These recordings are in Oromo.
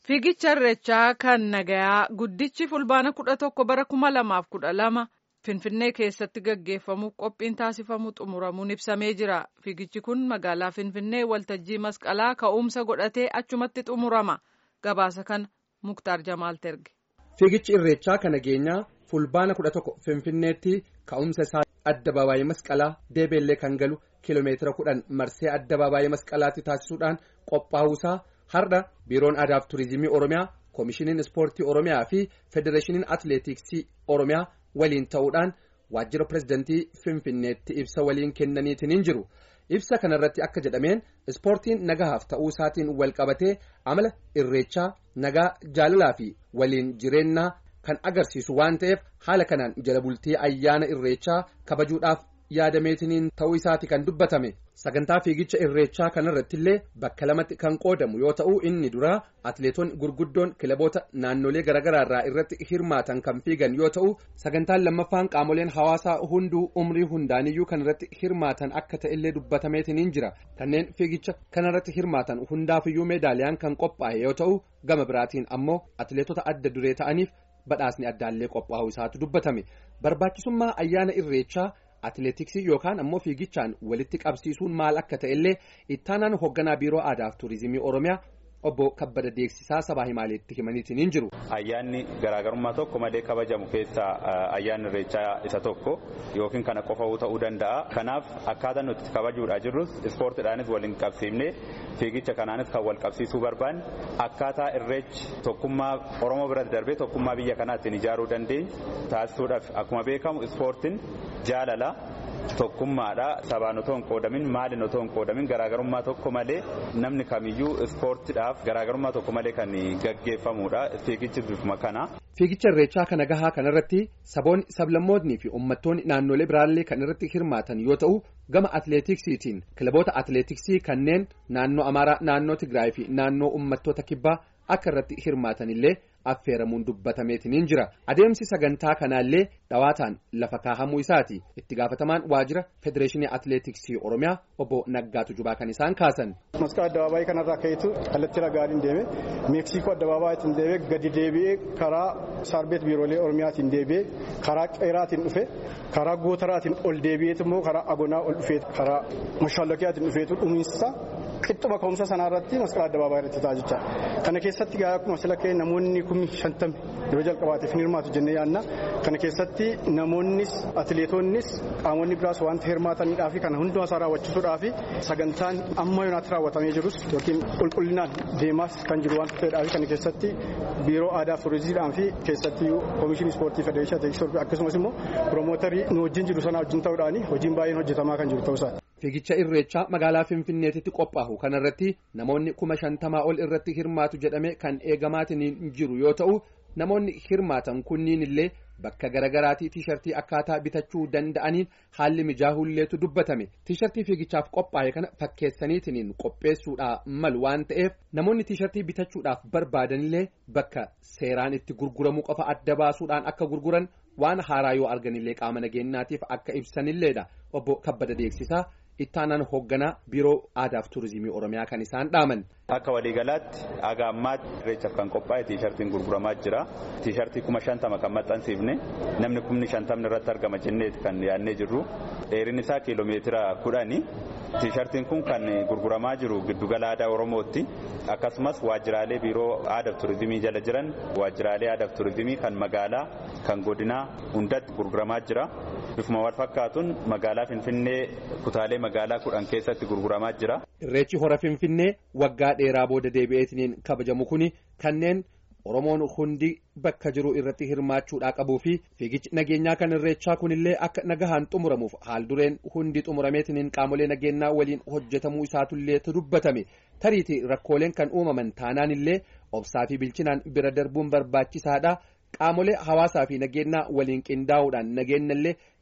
Fiigicha irreechaa kan nagayaa guddichi fulbaana kudha tokko bara kuma lamaaf kudha lama Finfinnee keessatti gaggeeffamuuf qophiin taasifamu xumuramuun ibsamee jira. Fiigichi kun magaalaa Finfinnee waltajjii masqalaa ka'umsa godhatee achumatti xumurama. Gabaasa kana Muktaar Jamaal terge. Fiigichi irreechaa kan nageenyaa fulbaana kudha tokko Finfinneetti ka'umsa isaa addabaabaayii masqalaa deebeellee kan galu kiiloomeetira kudhan marsee addabaabaayii masqalaatti taasisuudhaan qophaa'uusaa har'a biiroon aadaa fi turizimii oromiyaa koomishiniin ispoortii oromiyaa fi federeeshiniin atileetiksii oromiyaa waliin ta'uudhaan waajjira pirezidantii finfinneetti ibsa waliin kennaniitiin jiru ibsa kanarratti akka jedhameen ispoortiin nagahaaf ta'uu isaatiin wal qabatee amala irreechaa nagaa jaalalaa fi waliin jireenyaa kan agarsiisu waan ta'eef haala kanaan jala bultii ayyaana irreechaa kabajuudhaaf yaadameetiniin ta'uu isaati kan dubbatame sagantaa fiigicha irreechaa kanarratti illee bakka lamatti kan qoodamu yoo ta'u inni duraa atileetonni gurguddoon kilaboota naannolee garaagaraa irraa irratti hirmaatan kan fiigan yoo ta'u sagantaan lammaffaan qaamoleen hawaasaa hunduu umrii hundaaniyyuu kanarratti hirmaatan akka ta'ellee dubbatameetiniin jira kanneen fiigicha kanarratti hirmaatan hundaafiyyuu meedaaliyaan kan qophaa'e yoo ta'u gama biraatiin ammoo atileetota adda duree ta'aniif badhaasni addaallee qophaa'uu isaatu dubbatame barbaachisummaa ayyaana irreechaa. atileetiksii yookaan ammoo fiigichaan walitti qabsiisuun maal akka ta'ellee ittaanaan hoogganaa biiroo aadaa fi turizimii oromiyaa obbo kabbada deeksisaa sabaa himaaleetti himaniitiin jiru. ayyaanni garaagarummaa tokko malee kabajamu keessaa ayyaanni irreechaa isa tokko yookiin kana qofa ta'uu danda'a kanaaf akkaataa nuti kabajuudhaa jirrus ispoortiidhaanis waliin qabsiifnee fiigicha kanaanis kan wal qabsiisuu barbaanne akkaataa irreechi tokkummaa oromoo biratti darbee tokkummaa biyya kanaa ittiin ijaaruu dandeenyu taasisuudhaaf akkuma beekamu ispoortiin jaalala. tokkummaadha sabaan otoo hin qoodamin maaliin otoo hin qoodamin garaagarummaa tokko malee namni kamiyyuu ispoortiidhaaf garaagarummaa tokko malee kan gaggeeffamudha fiigichi bifuma kana. Fiigicha irreechaa kana gahaa kanarratti saboonni sablammootni fi uummattoonni naannolee biraallee kan irratti hirmaatan yoo ta'u gama atileetiksiitiin kilaboota atileetiksii kanneen naannoo Amaaraa naannoo Tigraay fi naannoo uummattoota kibbaa akka irratti hirmaatan illee affeeramuun dubbatameetiniin jira adeemsi sagantaa kanaallee dhawaataan lafa kaahamuu isaati itti gaafatamaan waajjira federeeshinii atileetiksii oromiyaa obbo Naggaatu Jubaa kan isaan kaasan. Masqaa addabaabaayii kanarraa ka'eetu kallattii ragaadhaan deeme meeksikoo addabaabaayitiin deemee gadi deebi'ee karaa saarbeet biiroolee oromiyaatiin deebi'ee karaa qeeraatiin dhufe karaa gootaraatiin ol deebi'eetu immoo karaa agonaa ol dhufeetu karaa mashaallakiyaatiin dhufeetu dhumiinsa qixxuma ka'umsa sanarratti masqaa addabaabaayii irratti ta'a jecha kana keessatti gaa akkuma sila ka'e namoonni kumni shantami yeroo jalqabaatiif ni hirmaatu jennee yaadna kana keessatti namoonnis atileetonnis qaamonni biraas wanta hirmaataniidhaa fi kana hundumaa isaa raawwachiisuudhaa fi sagantaan amma yoonaatti raawwatamee jirus yookiin qulqullinaan deemaas kan jiru waan ta'eedhaa fi kana keessatti biiroo aadaa fi turizimiidhaan fi keessatti koomishinii ispoortii federeeshinii atileetiksii akkasumas immoo piromootarii nu wajjin jiru sana wajjin ta'uudhaan hojiin baay'een hojjetamaa kan jiru ta'uusaati. Fiigicha irreechaa magaalaa Finfinneetitti qophaa'u kanarratti namoonni kuma shantamaa ol irratti hirmaatu jedhame kan eegamaatiin jiru yoo ta'u namoonni hirmaatan kunniin illee bakka garaagaraatii tiishartii akkaataa bitachuu danda'aniin haalli mijaahulleetu dubbatame tiishartii fiigichaaf qophaa'e kana fakkeessaniitiin qopheessuudhaa malu waan ta'eef namoonni tiishartii bitachuudhaaf barbaadanillee bakka seeraan itti gurguramuu qofa adda baasuudhaan akka gurguran waan haaraa yoo arganillee qaama nageenyaatiif akka ibsanilleedha obbo Kabbada Deeksisaa. ittaanaan hoogganaa biiroo aadaa fi turizimii oromiyaa kan isaan dhaaman. Akka waliigalaatti haga ammaatti irreechaaf kan qophaa'e tiishartiin gurguramaa jira. Tiishartii kuma shantama kan maxxansiifne namni kumni shantamni irratti argama jenneeti kan yaadnee jirru. Dheerinni isaa kiiloomeetira kudhani. Tiishartiin kun kan gurguramaa jiru giddugala aadaa Oromootti. Akkasumas waajjiraalee biiroo aadaa fi turizimii jala jiran waajjiraalee aadaa fi turizimii kan magaalaa kan godinaa hundatti gurguramaa jira. Bifuma wal fakkaatuun magaalaa Finfinnee kutaalee magaalaa kudhan keessatti gurguramaa jira. Irreechi hora Finfinnee waggaa dheeraa booda deebi'eetiin kabajamu kuni kanneen Oromoon hundi bakka jiru irratti hirmaachuudhaa qabuu fi fiigichi nageenyaa kan irreechaa kunillee akka nagahaan xumuramuuf haal dureen hundi xumurameetiin qaamolee nageenyaa waliin hojjetamuu isaatullee dubbatame tariitii rakkooleen kan uumaman taanaan illee obsaa fi bilchinaan bira darbuun barbaachisaadha. Qaamolee hawaasaa fi nageenyaa waliin qindaa'uudhaan nageenyallee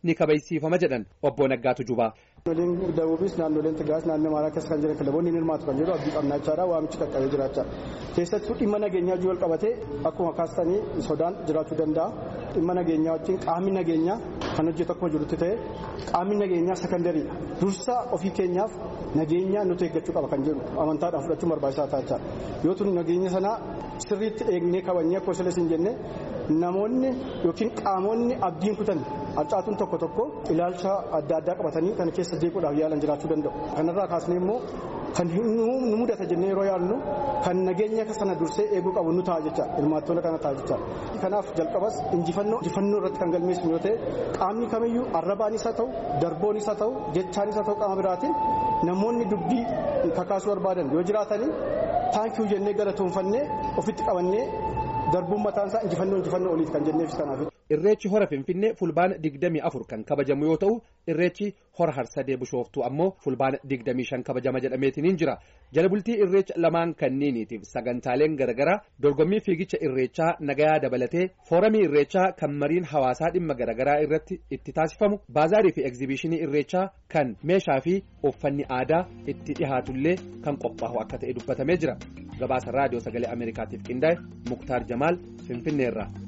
ni kabajsiifama jedhan obbo Naggaatu Jubaa. Naannoleen Dabuubis naannoleen Tigraayis naannoo Amaaraa keessa kan jiran kilaboonni ni hirmaatu kan jedhu abdii qabnaa jechaadha waamichi qaqqabee jiraachaa. Keessattuu dhimma nageenyaa wal qabatee akkuma kaastanii sodaan jiraachuu danda'a. Dhimma nageenyaa wajjin qaamni nageenyaa kan hojjetu akkuma jirutti ta'e qaamni nageenyaa sekandariidha. Dursa ofii keenyaaf nageenya nuti eeggachuu qaba kan jedhu amantaadhaan fudhachuun barbaachisaa ta'a jechaadha. Yoo tun nageenya sanaa sirriitti eegnee kabajnee akka osoo hin jenne namoonni yookiin qaamonni abdiin kutan harcaatuun tokko tokko ilaalcha adda addaa qabatanii kana keessa jeequudhaaf yaalan jiraachuu danda'u. Kanarraa kaasnee immoo kan nu mudata jennee yeroo yaallu kan nageenya sana dursee eeguu qabu nu ta'a jecha hirmaattoota kana ta'a jecha. Kanaaf jalqabas injifannoo injifannoo irratti kan galmeessinu yoo ta'e qaamni kamiyyuu arrabaanis haa ta'u darboonis haa ta'u jechaanis haa ta'u qaama biraatiin namoonni dubbii kakaasuu barbaadan yoo jiraatanii taankiyuu jennee galatoonfannee ofitti qabannee darbuun mataan isaa injifannoo injifannoo oliiti kan jenneef kanaaf. Irreechi hora Finfinnee fulbaana digdamii afur kan kabajamu yoo ta'u irreechi hora harsadee bishooftuu ammoo fulbaana digdamii shan kabajama jedhameetiin jira. Jala bultii irreecha lamaan kanniiniitiif sagantaaleen garaagaraa dorgommii fiigicha irreechaa nagayaa dabalatee fooramii irreechaa kan mariin hawaasaa dhimma garaagaraa irratti itti taasifamu baazaarii fi egzibiishinii irreechaa kan meeshaa fi uffanni aadaa itti dhihaatullee kan qophaa'u akka ta'e dubbatamee jira. Gabaasa raadiyoo sagalee Ameerikaatiif qindaa'e Muktaar Jamaal Finfinneerraa.